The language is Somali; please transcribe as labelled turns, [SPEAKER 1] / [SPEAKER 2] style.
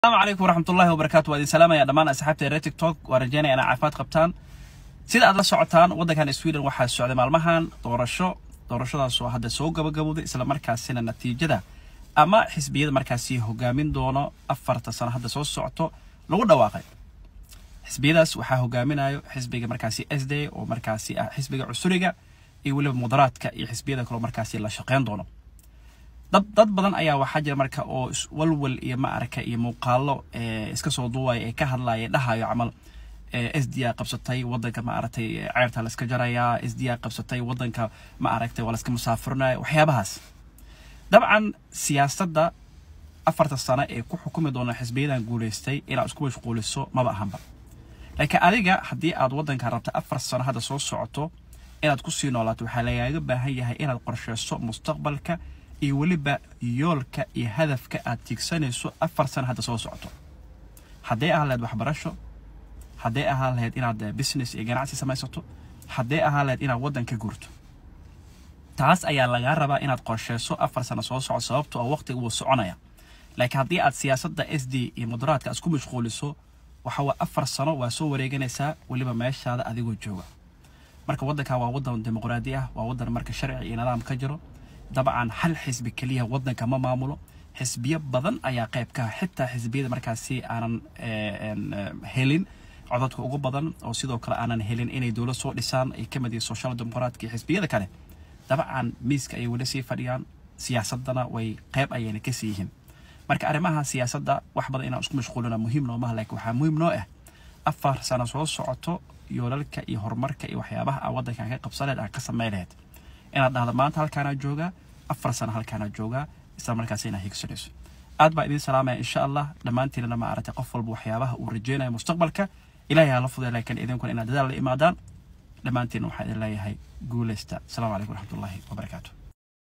[SPEAKER 1] asalaamu calaykum waraxmatullahi wabarakaatu waa idin salaamaya dhammaan asxaabta reer tiktok waa rajeynaya inaa caafimaad qabtaan sida aad la socotaan waddankan sweden waxaa socday maalmahan doorasho doorashadaasoo hadda soo gabagabowday islamarkaasina natiijada ama xisbiyada markaasi hogaamin doono afarta sano hadda soo socoto lagu dhawaaqay xisbiyadaas waxaa hogaaminayo xisbiga markaasi s d oo markaasi ah xisbiga cusuriga iyo weliba mudaraadka iyo xisbiyada kaleo markaasi la shaqeyn doono dad dad badan ayaa waxaa jira marka oo walwal iyo maarka iyo muuqaalo iska soo duubaya ee ka hadlaya dhahayo camal s d a qabsatay wadanka maaragtay ceerta la iska jarayaa s d a qabsatay wadanka maaragtay waa la iska musaafirinaya waxyaabahaas dabcan siyaasadda afarta sano ee ku xukumi doona xisbiyadan guulaystay inaad isku mashquuliso maba ahanba laakiin adiga haddii aad wadanka rabta afar sano hadda soo socoto inaad kusii noolaato waxaa lagaaga baahan yahay inaad qorsheyso mustaqbalka iyo weliba yoolka iyo hadafka aad tiigsanayso afar sano hadda soo socoto hadday ahaan lahayd waxbarasho hadday ahaan lahayd inaad business iyo ganacsi samaysato hadday ahaan lahayd inaad waddan ka guurto taas ayaa lagaa rabaa inaad qorsheyso afar sano soo socoto sababto oo waqtiga wuu soconaya laakiin haddii aad siyaasadda s d iyo mudaraadka aad isku mashquuliso waxa waa afar sano waa soo wareeganaysaa weliba meeshaada adigoo jooga marka waddankan waa waddan dimuqraadi ah waa waddan marka sharci iyo nidaam ka jiro dabcan hal xisbi keliya waddanka ma maamulo xisbiyo badan ayaa qayb ka ah xitaa xisbiyada markaasi aanan helin codadka ugu badan oo sidoo kale aanan helin inay dowlad soo dhisaan ay ka mid yihiin social democratka iyo xisbiyada kale dabcan miiska ayay weli sii fadhiyaan siyaasadana way qayb ayayna kasii yihiin marka arrimaha siyaasadda wax badan inaan isku mashquulina muhiim noomaha laakiin waxaa muhiim noo ah afar sano soo socoto yoolalka iyo horumarka iyo waxyaabaha aan waddankan ka qabsanayd aan ka samay lahayd inaad dhahdo maanta halkaanaa joogaa afar sano halkaanaa joogaa isla markaas inaad higsanayso aad baa idiin salaamaya insha allah dhammaantiinana ma aragtay qof walba waxyaabaha uu rajeynayo mustaqbalka ilahay hala fuday laakiin idinkuna inaad dadaal la imaadaan dhammaantiina waxaa idin leeyahay guulaysta asalaamu calaykum waraxmatullaahi wabarakaatu